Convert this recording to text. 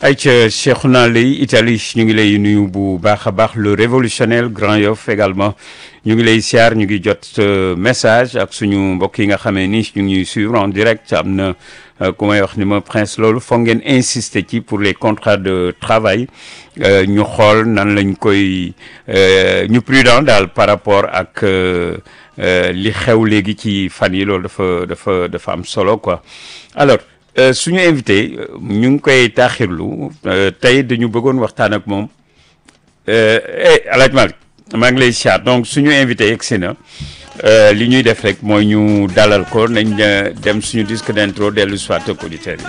ayca Cheikhouna Leye Italie ñu ngi lay nuyu bu baax a baax le révolutionnaire Grand Yoff également ñu ngi lay siyaar ñu ngi jot message ak suñu mbokk yi nga xamee ni ñu ngi suivre en direct am na ku may wax ni ma prince loolu foog ngeen insister ci pour les contrats de travail ñu xool nan lañ koy ñu prudent daal par rapport ak li xew léegi ci fan yi loolu dafa dafa dafa am solo quoi alors suñu invité ñu ngi koy taaxirlu tey dañu bëggoon waxtaan ak moom eh Alaaji Malick maa ngi lay siyaar donc suñu invité yegsi na li ñuy def rek mooy ñu dalal ko nañ dem suñu disque d'intro dellu soit ak auditeurs yi